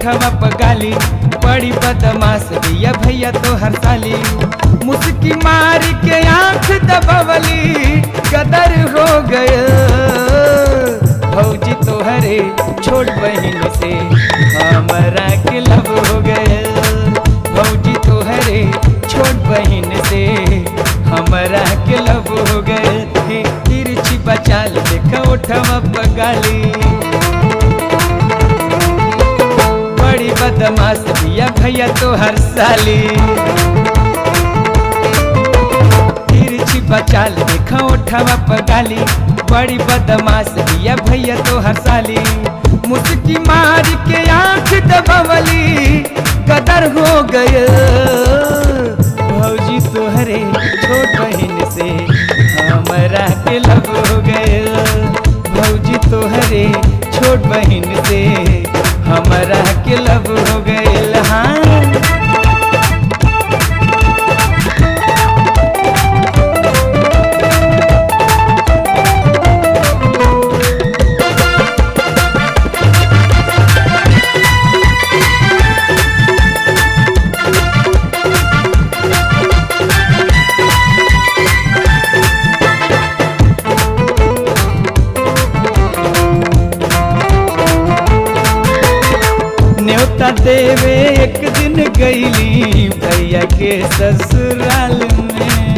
ओठवा पगाली बड़ी बदमाश भैया भैया तो हर साली मुस्की मार के आंख दबवली कदर हो गए भौजी तोहरे छोट बहन से हमारा के लब हो गए भौजी तोहरे छोट बहन से हमारा के लब हो गए हे तिरछी बचाल देखा उठवा पगाली बड़ी बदमाश भैया भैया तो हर साली तिरछी बचाल देखा उठवा पगाली बड़ी बदमाश भैया भैया तो हर साली मुस्की मार के आंख दबवली कदर हो गए भौजी तोहरे छोट बहन से हमारा के लब हो गए भौजी तोहरे छोट बहन से हमारा के लब हो गए हाँ न्योता देवे एक दिन गईली भैया के ससुराल में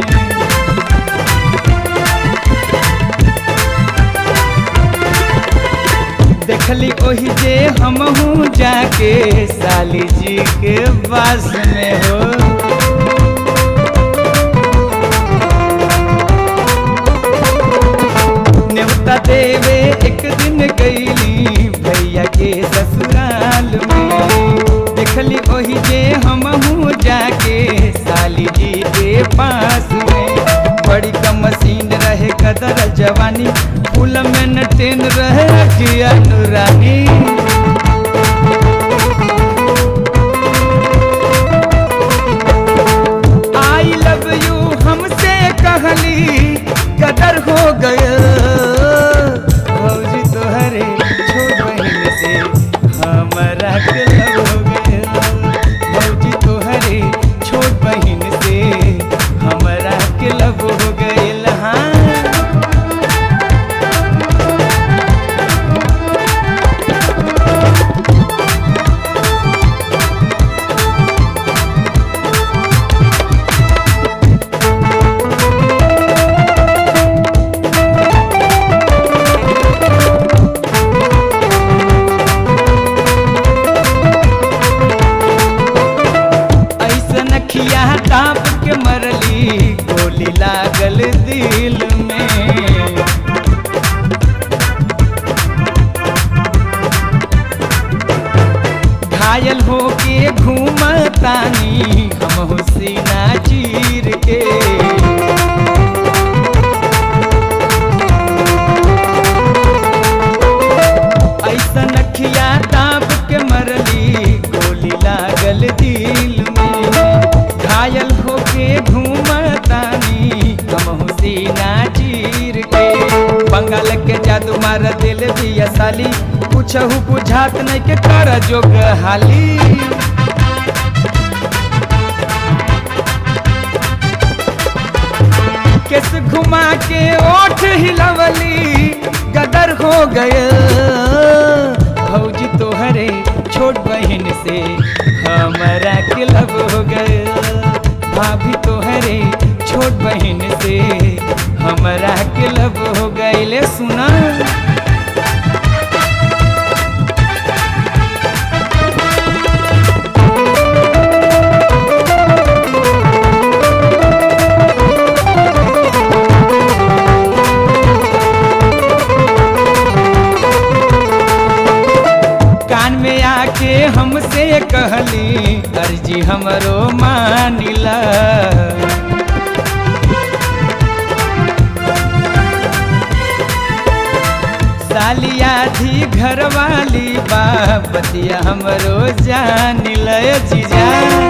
देखली ओही जे हमहू जाके साली जी के पास में हो न्योता देवे एक दिन गईली भैया के ससुराल में देखली ओही जे हमहू जाके साली जी के पास में बड़ी कम मशीन रहे कदर जवानी फूल में न टेन रहे किया नूरानी आई लव यू हमसे कहली कदर हो गया भौजी तोहरे छोट बहन से हमारा के लव हो गया भौजी तोहरे छोट बहन से हमारा के लव हो गया हाँ ऐसन खिया ताप के मरली गोली लागल दिल में घायल होके घूमतानी हम हुसीना चीर के ऐसन खिया ताप के मरली गोली लागल दिल में घायल होके घूमतानी हम हुसीना चीर के बंगाल के जादू मार दिल दिया साली कुछहू बुझात नहीं के कर जोग हाली केस घुमा के ओठ हिलवली गदर हो गए भौजी तोहरे छोट बहन से हमारा के लब हो गए भाभी तोहरे छोट बहन से हमारा के लब हो गए सुना कान में आके हमसे कहली अर्जी हमरो मानिला साली आधी घरवाली बापतिया हमरो जान लय जीजा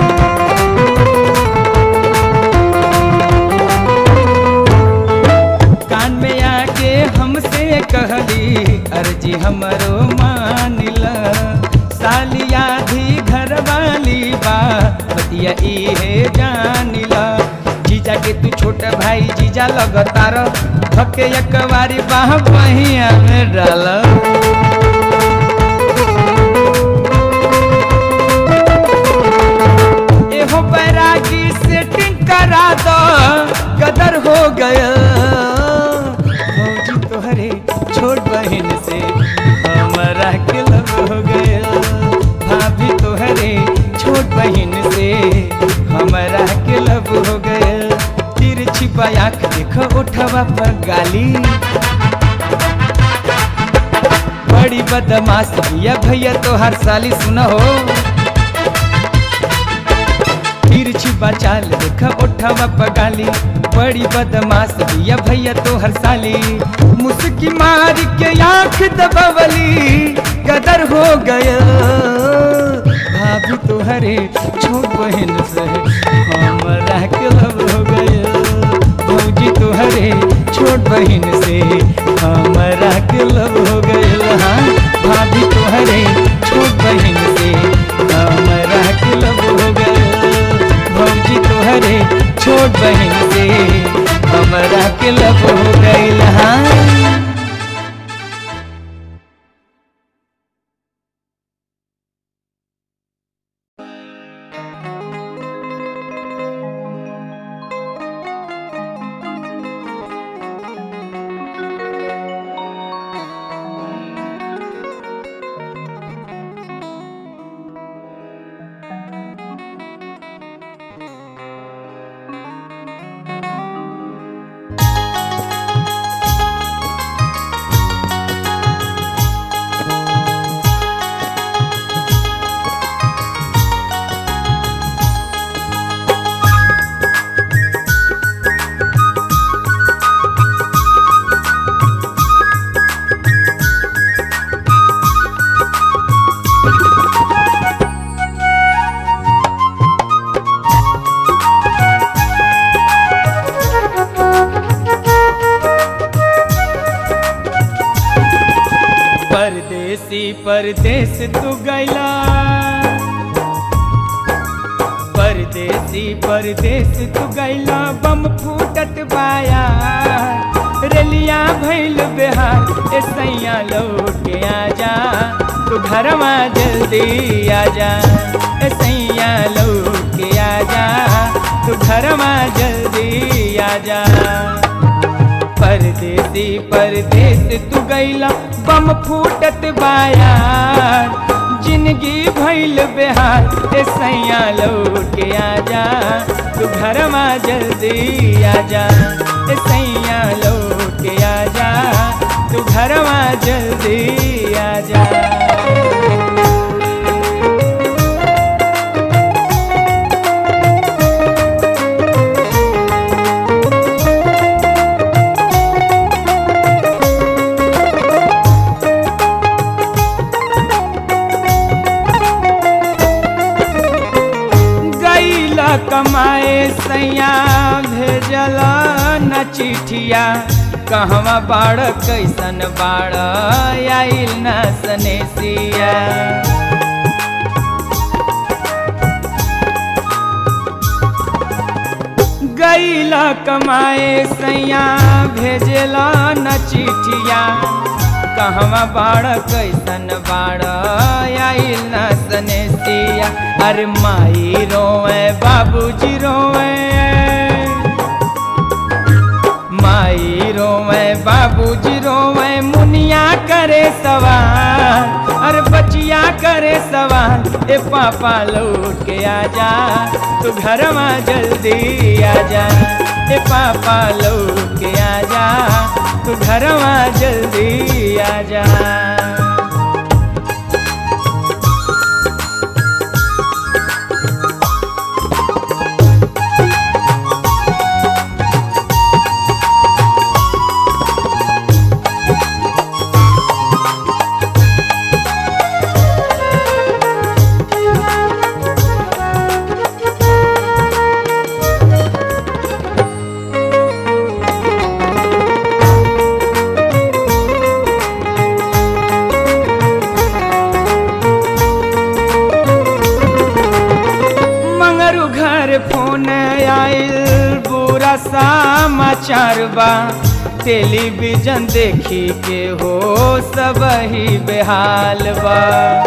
कान में आके हमसे कहली अर्जी हमरो मानिला साली आधी छोट भाई जीजा लगतार धके एकबारी बाह बहिया में डाल एहो बैरागी सेटिंग करा दो कदर हो गया भौजी तोहरे छोट बहन से हमारा के लब हो गया भाभी तोहरे छोट बहन से हमारा के लब हो गया तिरछी आँख देखो उठवा पर गाली बड़ी बदमाश भैया भैया तो हर साली सुना हो तिरछी बचाल देखा उठावा पगाली बड़ी बदमाश भैया भैया तो हर साली मुस्की मार के आंख दबवली कदर हो गया भाभी तोहरे छोट बहन से हमारा के लब हो गया भौजी तोहरे छोट बहन से हमारा के लब हो गया हाँ भाभी तोहरे छोट बहन से हमारा के लब हो गया भौजी तोहरे छोट बहन से हमारा के लब हो गईल हाँ परदेसी परदेस तू गैला परदेसी परदेस तू गैला बम फूटत बाया रेलिया भैल बिहार ए सैया लौट के आजा तू घरवा जल्दी आजा ए सैया लौट के आजा तू घरवा जल्दी आजा परदेसी परदेस तू गैला बम फूटत बायार जिंदगी भैल बिहार ए सैया लौट के आजा तू घरवा जल्दी आजा ए सैया लौट के आजा तू घरवा जल्दी आजा गैला कमाए सैया भेजल न चिठिया कहवा बाड़ कैसन बाड़ आइल न सनेसिया गैला कमाए सैया भेजला न चिठिया कहवा बाड़ कैसन बाड़ आइल न सनेसिया अरे माई रोए बाबूजी रोए माई रोवे बाबूजी रोवे मुनिया करे सवाल अरे बचिया करे सवाल ए पापा लौट के आजा तू घरवा जल्दी आजा ए पापा लौट के आजा तू घरवा जल्दी आजा मंगरू घर फोन आइल बुरा बुरा समाचार बा टेलीविजन देखी के हो सब ही बेहाल बा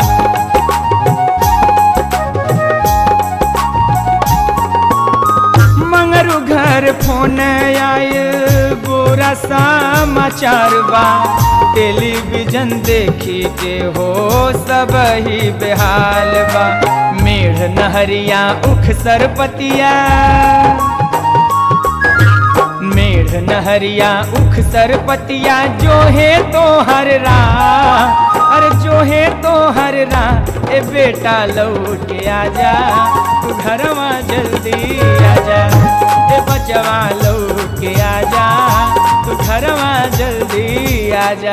मंगरू घर फोन आए बुरा समाचार बा टेलीविजन देखी के हो सब ही बेहाल बा मेढ़ नहरिया उख सरपतिया मेढ़ नहरिया उख सरपतिया जो है तो हर रा अरे जो है तो हर रा ए बेटा लौट आजा तू घरवा जल्दी आजा ए बचवा लौट आजा तू घरवा जल्दी आजा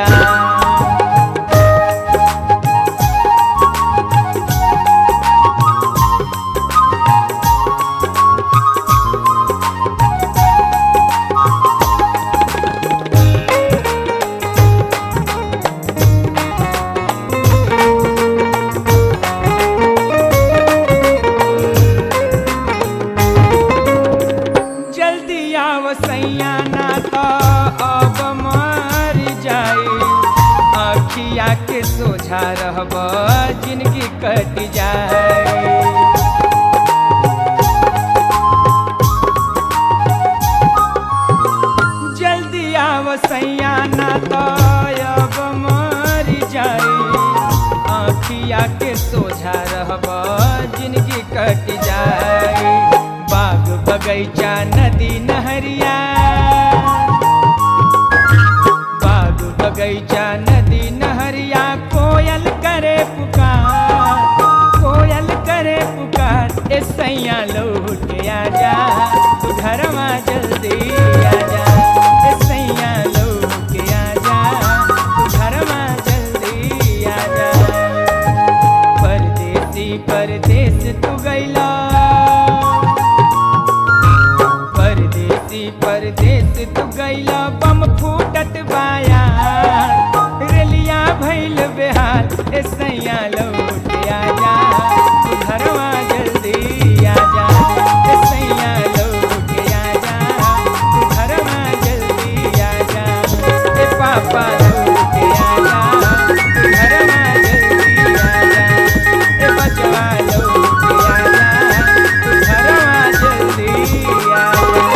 जल्दी आव सैया ना तो अब मर जाई अखिया के सोझा रहब जिंदगी कट जाए जल्दी आव सैया ना तो अब मर जाई अखिया के सोझा रहब जिंदगी कट जाए बाग बगैचा नदी नहरिया बाग बगैचा नदी नहरिया कोयल करे पुकार कोयल करे पुकार ए सैया लौट आजा तू घरवा जल्दी आजा ए सैया लौट आजा तू घरवा जल्दी आजा परदेसी परदेस तू गैला परदेसी परदेस तू गैला बम फूटत बाया रेलिया भैल बेहाल ए सैया लौट आजा तू घरवा जल्दी आजा ए सैया लौट आजा तू घरवा जल्दी आजा ए पापा लौट आजा तू घरवा जल्दी आजा ए बचवा लौट आजा तू घरवा जल्दी आजा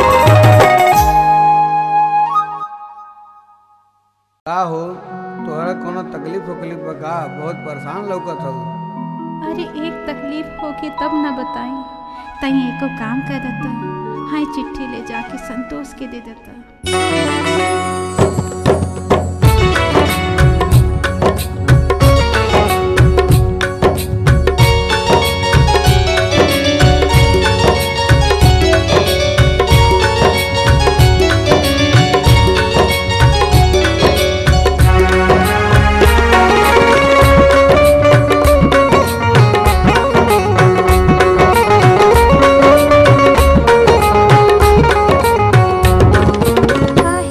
का हो तोहरा कोनो तकलीफ उकलीफ बा का बहुत परेशान लौकत हो अरे एक तकलीफ होगी तब न बताई तई एको काम कर देता हाय चिट्ठी ले जाके संतोष के दे देता काहे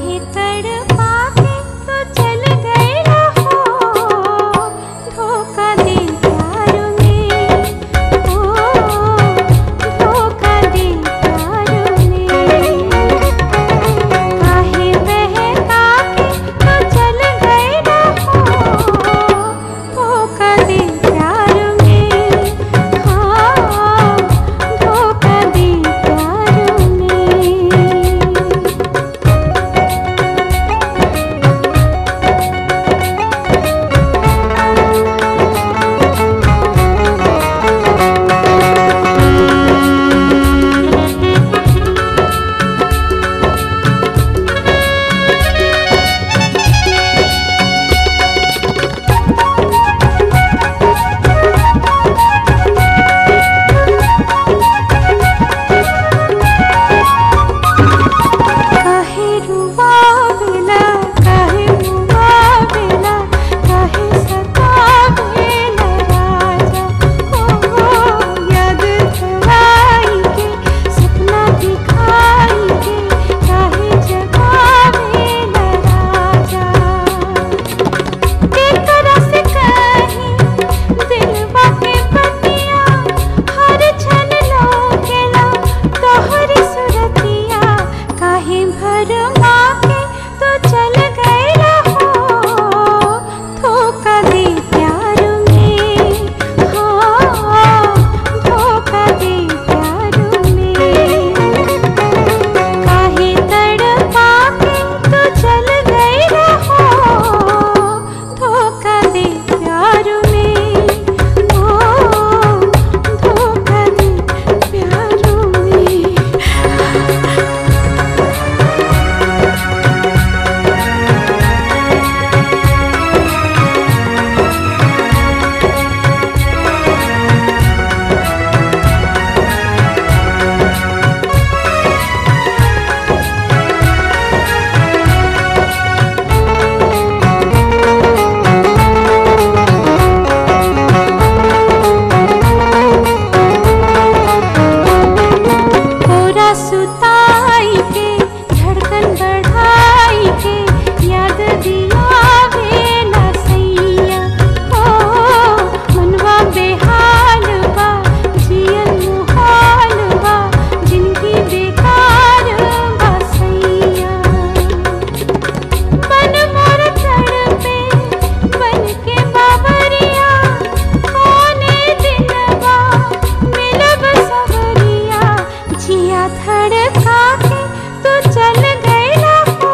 धड़का के तू चल गईला हो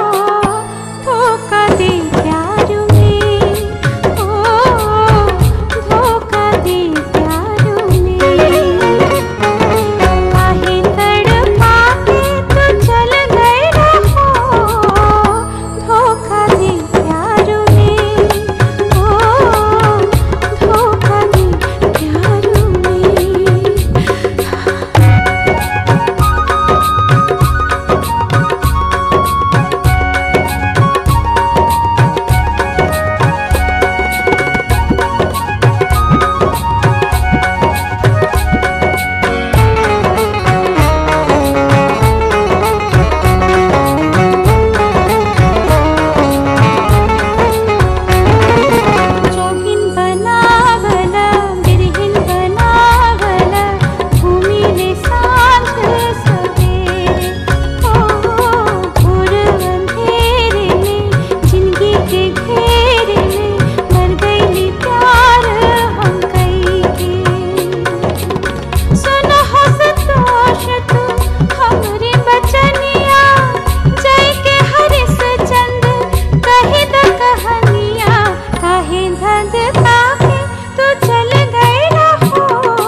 धोखा दे प्यार में ओ धोखा दे प्यार में काहे तड़पा के तू चल गईला हो धोखा दे प्यार में ओ धोखा दे प्यार में जोगिन बनावला बिरहिन बनावला घूमिले सांझ सवेरे ओ घोर अंधेरे में जिंदगी के घेरे में मर गईली प्यार हम कई के सुन हो संतोष तू हमरे बचनिया जय के हरिस चंद कही द कहानिया काहे धंध ताके तू चल गईला हो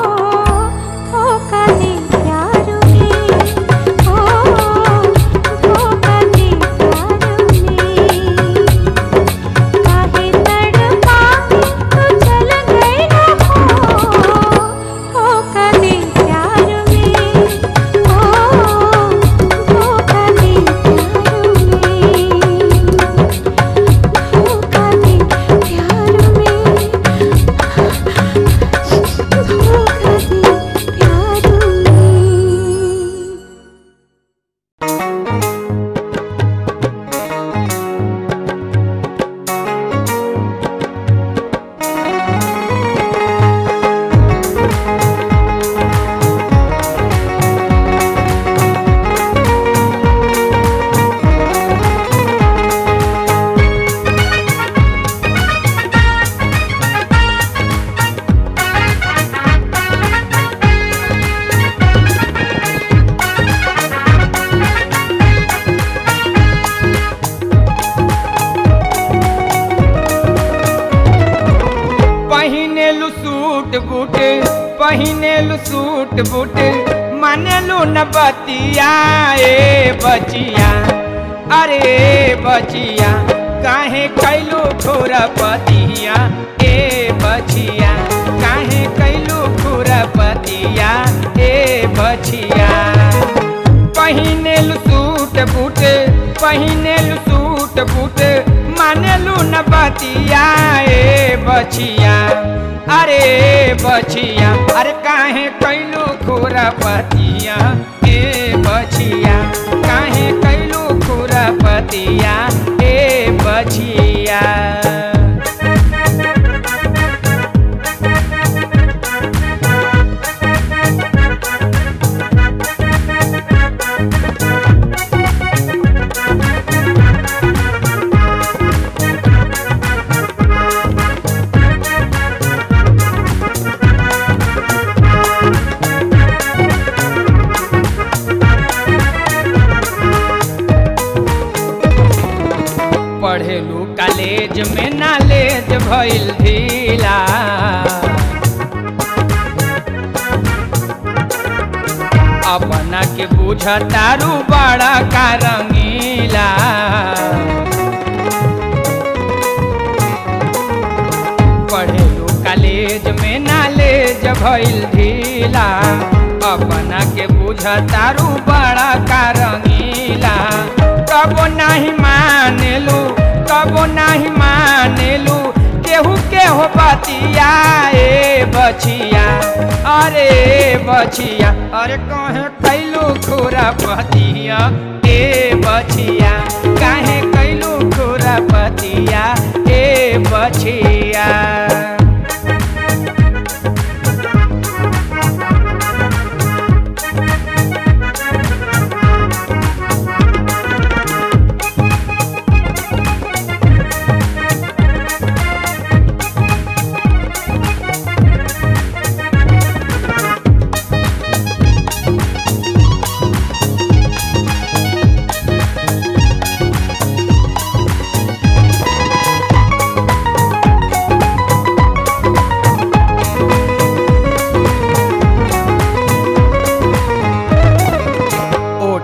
धोखा दे प्यार में ओ धोखा दे प्यार में काहे तड़पा के तू चल गईला हो धोखा दे प्यार में ओ धोखा दे प्यार में धोखा दे प्यार में धोखा दे प्यार में पहिनेलु सूट बूट पहिनेलु सूट बूट मानेलु न बतिया ए बचिया अरे बचिया काहे कैलू खुरपतिया ए बचिया काहे कैलू खुरपतिया ए बचिया पहिनेलु सूट बूट पहिनेलु सूट बूट मानेलु न बतिया ए बचिया अरे बचिया अरे काहे कैलू खुरपतिया ए बचिया काहे कैलू खुरपतिया ए बचिया पढ़ेलू कॉलेज में नॉलेज भइल ढीला अपना के बुझतारू बड़ा का रंगीला पढ़ेलू कॉलेज में नॉलेज भइल ढीला अपना के बुझतारू बड़ा का रंगीला कबो नहीं मानेलू कबो नहीं मानेलू केहू के हो बतिया ए बचिया अरे बचिया अरे कहे कैलू खुरा पतिया ए बचिया काहे कैलू खुरा पतिया ए बचिया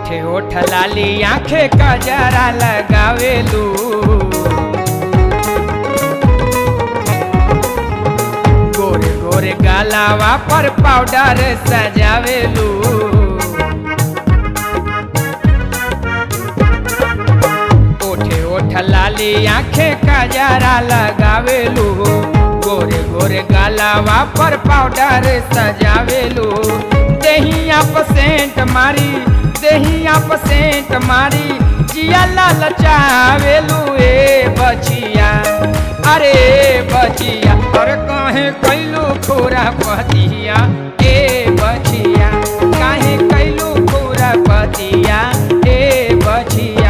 ओठे ओठ लाली आंखे कजरा लगावेलू गोरे गोरे गालावा पर पाउडर सजावेलू ओठे ओठ लाली आंखे कजरा लगावेलू गोरे गोरे गालावा पर पाउडर सजावेलू देहिया पसेंट मारी देहिया पसेंट मारी जिया लाल चावेलू ए बचिया अरे बचिया अरे कहे कैलू पूरा पतिया ए बचिया काहे कैलू पूरा पतिया ए बचिया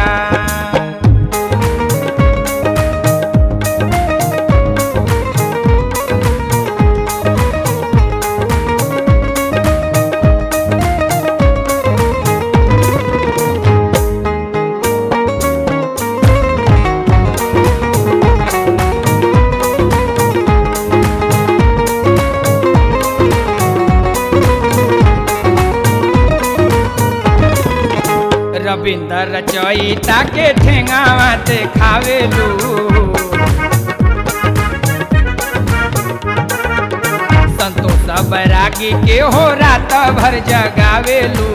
रविंद्र रचयिता के ठेंगावा देखावेलू संतोष बैरागी के हो रात भर जगावेलू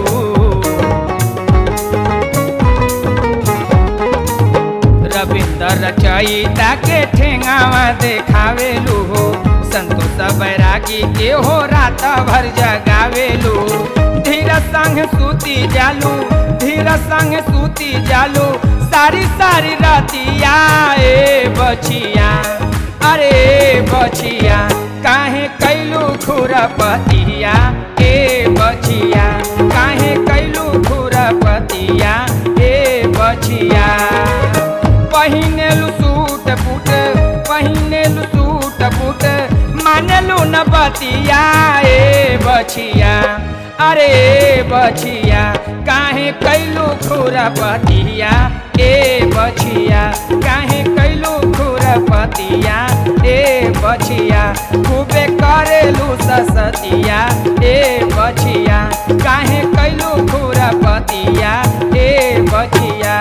रविंद्र रचयिता के ठेंगावा देखावेलू हो संतोष बैरागी के हो रात भर जगावेलू धीर संग सूती जालू धीर संग सूती जालू सारी सारी रातिया ए बचिया अरे बचिया काहे कैलू खुरपतिया ए बचिया काहे कैलू खुरपतिया ए बचिया पहिनेलु सूट बूट पहिनेलु सूट बूट मानलु न बतिया ए बचिया अरे बचिया काहे कैलू खुरपतिया ए बचिया काहे कैलू खुरपतिया ए बचिया खूबे करेलू ससतिया ए बचिया काहे कैलू खुरपतिया ए बचिया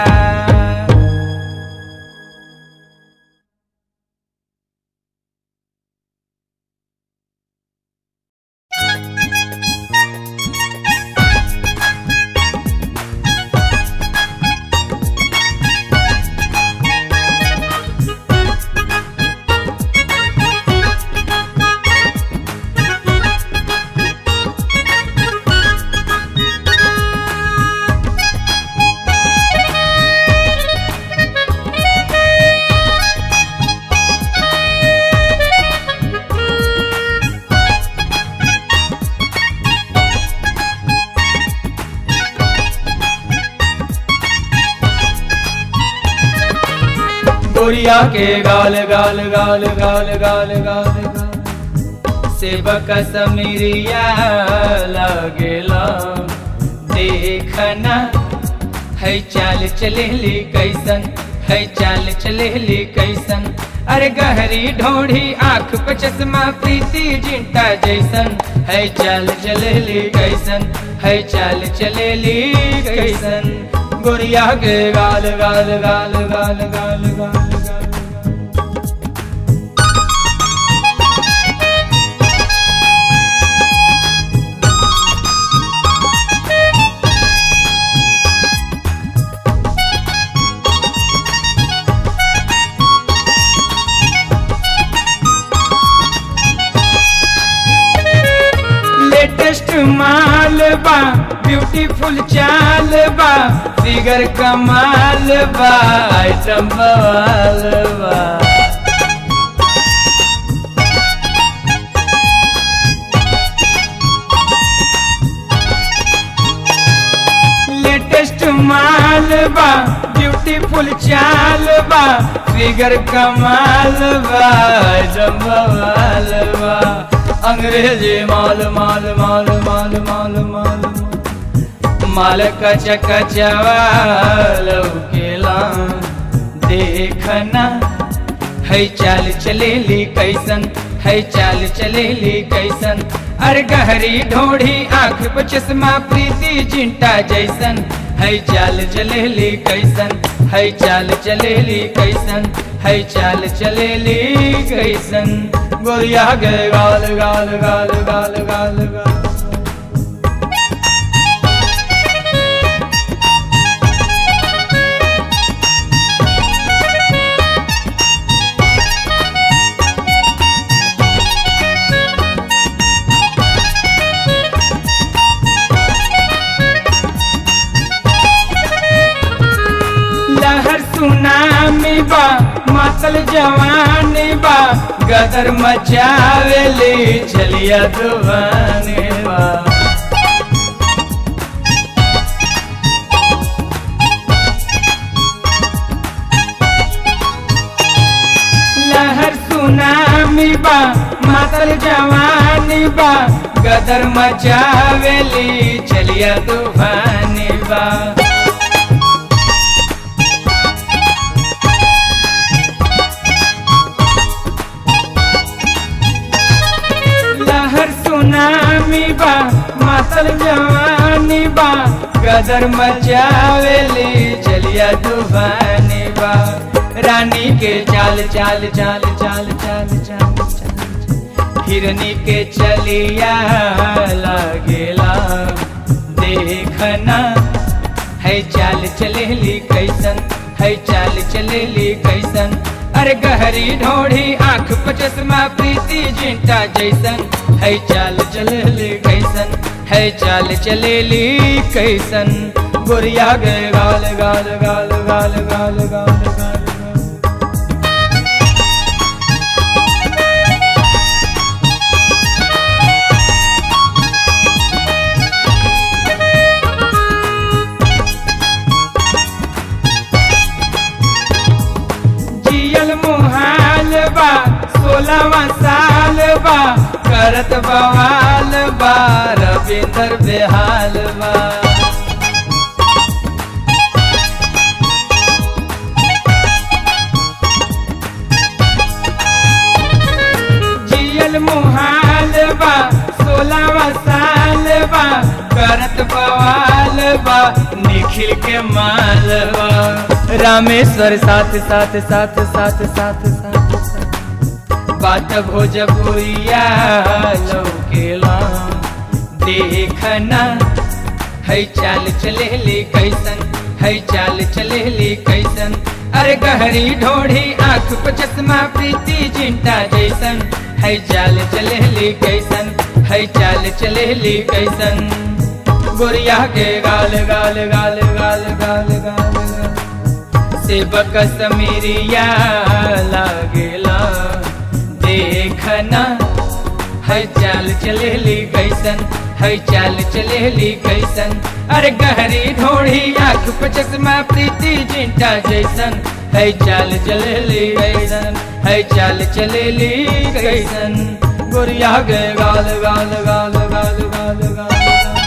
गोरिया के गाल गाल गाल गाल गाल गाल गाल सेवक समीरिया लगेला देखना है चाल चलेली कैसन है चाल चलेली कैसन अरे गहरी ढोढ़ी आँख पे चश्मा प्रीति जिंटा जैसन है चाल चलेली कैसन है चाल चलेली कैसन गोरिया के गाल गाल गाल गाल गाल गाल गाल लेटेस्ट माल बा ब्यूटीफुल चाल बा फिगर कमाल बा आइटम बवाल बा लेटेस्ट माल बा ब्यूटीफुल चाल बा फिगर कमाल बा आइटम बवाल बा अंग्रेजी माल माल माल माल माल माल माल कच कचवाल केला देखना है चाल चलेली कैसन है चाल चलेली कैसन अरे गहरी ढोढ़ी आंख पर चश्मा प्रीति चिंटा जैसन है चाल चलेली कैसन है चाल चलेली कैसन है चाल चलेली कैसन गोरिया गे गाल गाल गाल गाल गाल गाल लहर सुनामी बा मातल जवानी बा गदर मचावेली चलिया दुवानी बा लहर सुनामी बा मातल जवानी बा गदर मचावेली चलिया दुवानी बा लहर सुनामी बा मातल जवानी बा गदर मचावेली चलिया दुबानी बा रानी के चाल चाल चाल चाल चाल चाल चाल हिरनी के चलिया लागेला देखना है चाल चलेली कैसन है चाल चलेली कैसन अरे गहरी ढोढ़ी आंख पर चश्मा प्रीति जिंटा जैसन है चाल चलेली कैसन है चाल चलेली कैसन गोरिया गे गाल गाल गाल गाल गाल गाल गाल गाल जियल मुहाल बा सोलहवा साल बा करत बवाल बा रविंदर बेहाल बा जियल मुहाल बा सोलहवा साल बा करत बवाल बा निखिल के माल बा रामेश्वर साथ साथ साथ साथ साथ साथ साथ बात भोजपुरिया लौकेला देखना है चाल चलेली कैसन है चाल चलेली कैसन अरे गहरी ढोढ़ी आंख पर चश्मा प्रीति चिंता जैसन है चाल चलेली कैसन है चाल चलेली कैसन गोरिया के गाल गाल गाल गाल गाल गाल गाल सेवक समीरिया लागेला देखना है चाल चलेली कैसन है चाल चलेली कैसन अरे गहरी ढोढ़ी आंख पे चश्मा प्रीति चिंटा जैसन है चाल चलेली कैसन है चाल चलेली कैसन गोरिया गे गाल गाल गाल गाल गाल गाल गाल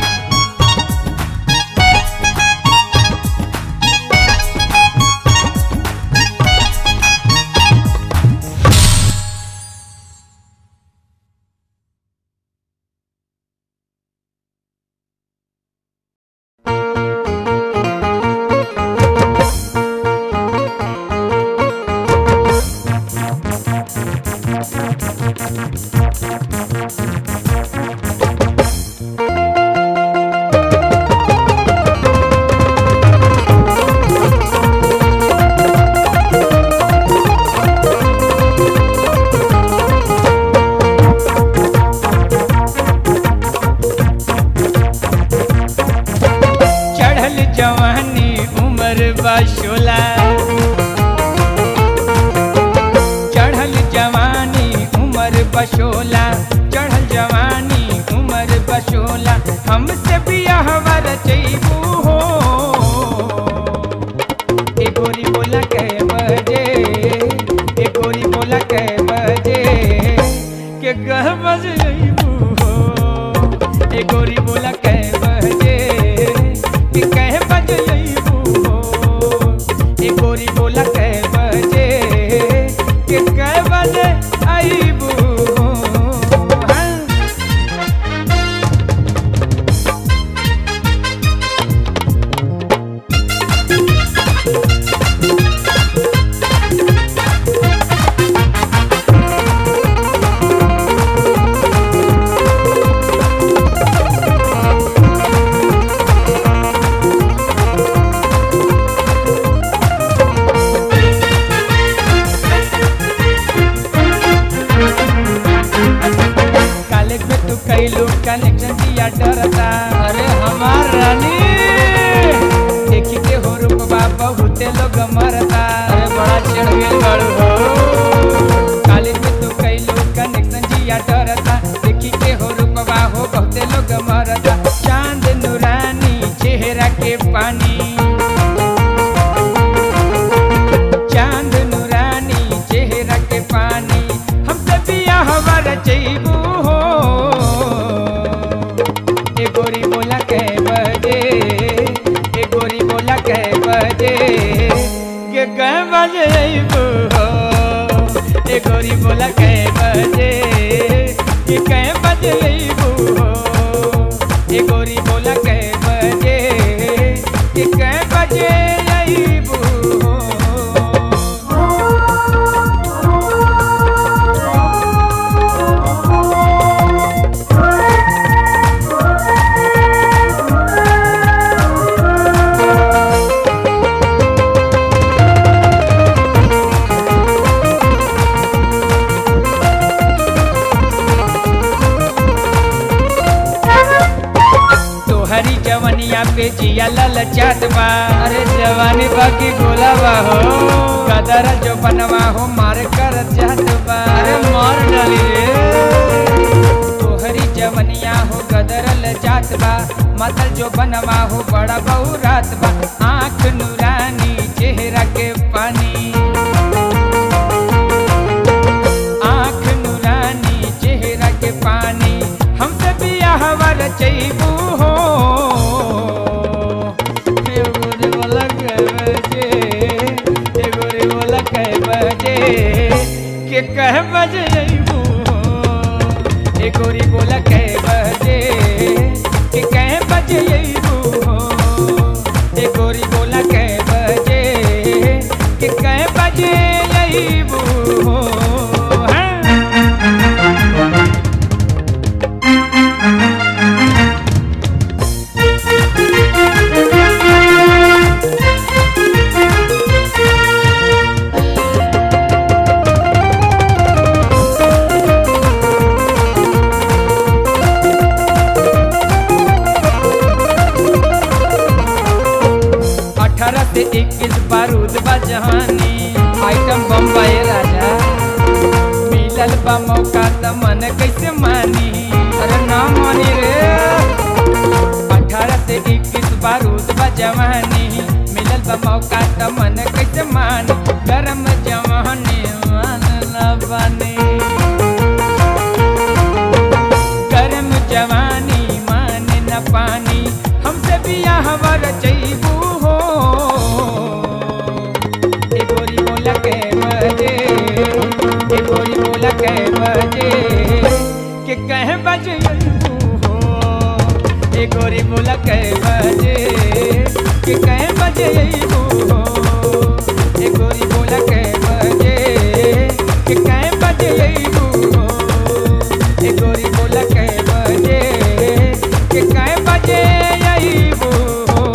चढ़ल जवानी उम्र बशोला चढ़ल जवानी उम्र बशोला चढ़ल जवानी उम्र बशोला हमसे बियाहवर चैबू हो ए गोरी बोला कै बजे ए गोरी बोला कै बजे के गह बजे अइबू हो ए गोरी बोला कै बजे कि कह बजे अइबू हो ए गोरी बोला कै बजे कि कह बजे अइबू हो बहुते लोग मरता अरे बड़ा चढ़ गेल बाड़ू हो कॉलेज में तो कई लोग कनेक्शन जिया डरता देखी के हो रुपवा हो बहुते लोग मरता चांद नूरानी चेहरा के पानी चांद नूरानी चेहरा के पानी हमसे बियाह वर जइबू हो ए गोरी बोला कै बजे ए गोरी बोला कै बजे के कै बजे अइबू हो ए गोरी बोला कै बजे के कै बजे अइबू हो ए गोरी बोला कै बजे के कै बजे अइबू हो तोहरी जवनिया पे जिया ललचात बा अरे जवानी बाकी गोला बा हो गदर जो बनवा हो मार कर जात बा अरे मार डाली रे तोहरी जवनिया हो गदर लजात बा मतल जो बनवा हो बड़ा बहु रात बा आँख नूरानी चेहरा के पानी आँख नूरानी चेहरा के पानी हमसे बियाह वर चैबू हो ए गोरी बोला कै बजे ए गोरी बोला कै बजे के कह बजे अइबू हो ए गोरी बोला कै बजे के कह बजे अइबू हो ए गोरी बोला कै बजे के कह बजे अइबू हो हाँ। अठारह से इक्कीस बारूद बा जहानी आइटम बम बा ये राजा मिलल बा मौका त मन कैसे मानी अरे ना मानी रे अठारह से इक्कीस बारूद बा जवानी मिलल बा मौका त मन कैसे मानी गरम जवानी मान ना बानी गरम जवानी मान न पानी हमसे बियाह वर चैबू हो ए गोरी बोला कै बजे ए गोरी बोला कै बजे के कह बजे अइबू हो ए गोरी बोला कै बजे के कह बजे अइबू हो ए गोरी बोला कै बजे के कह बजे अइबू हो ए गोरी बोला कै बजे के कै बजे अइबू हो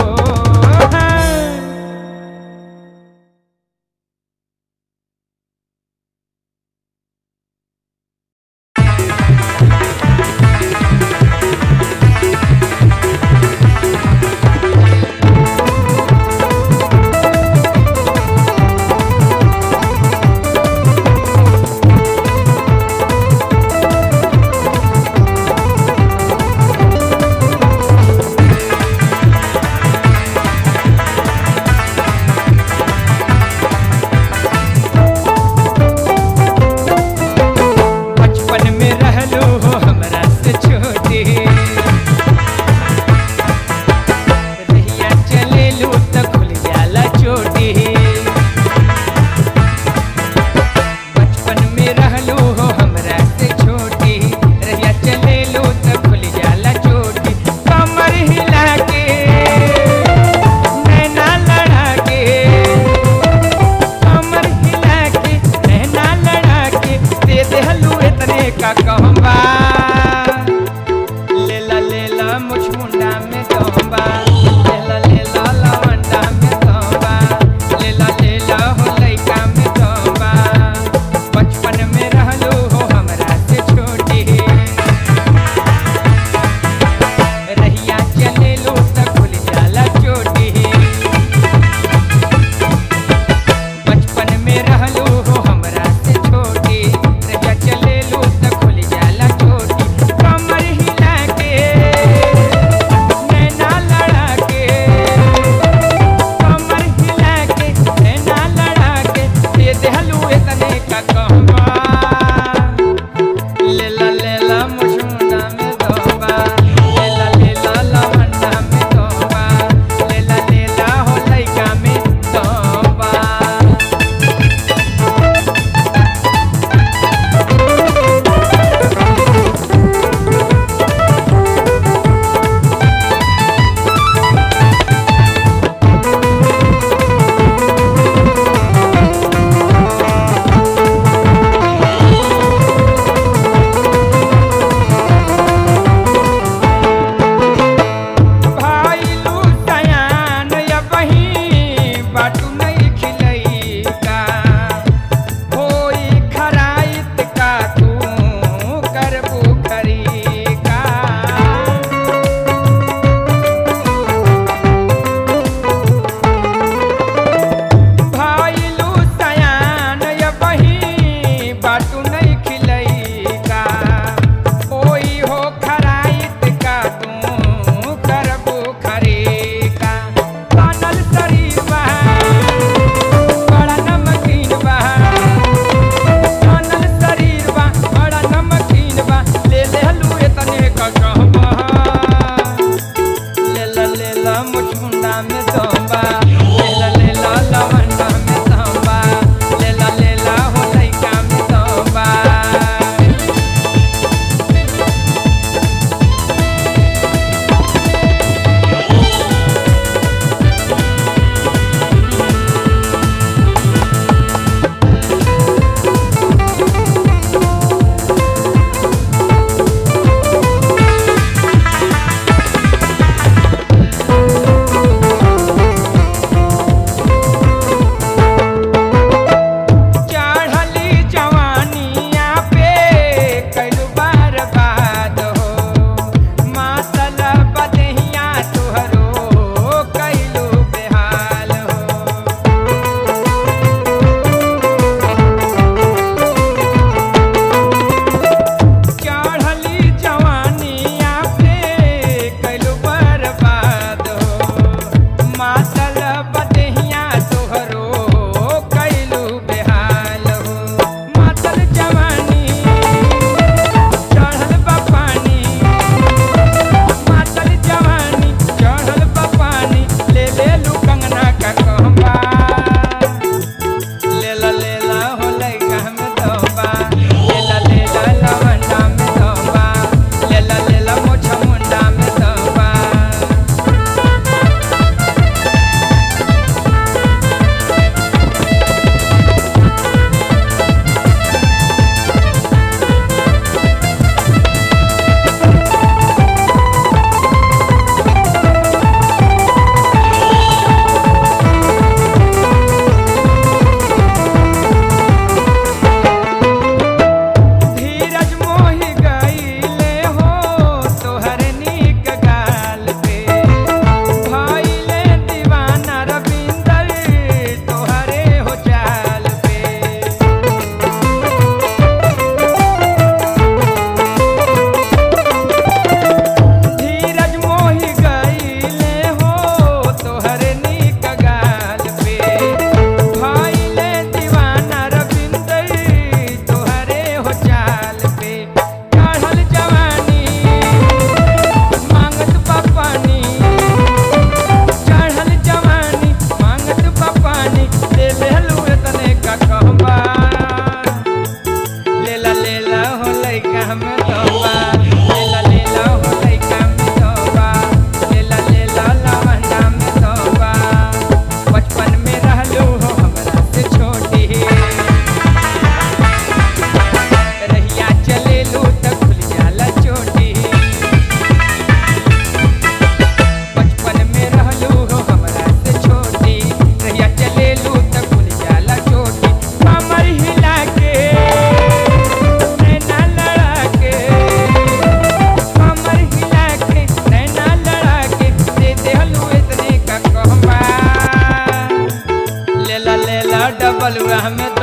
बलुआ में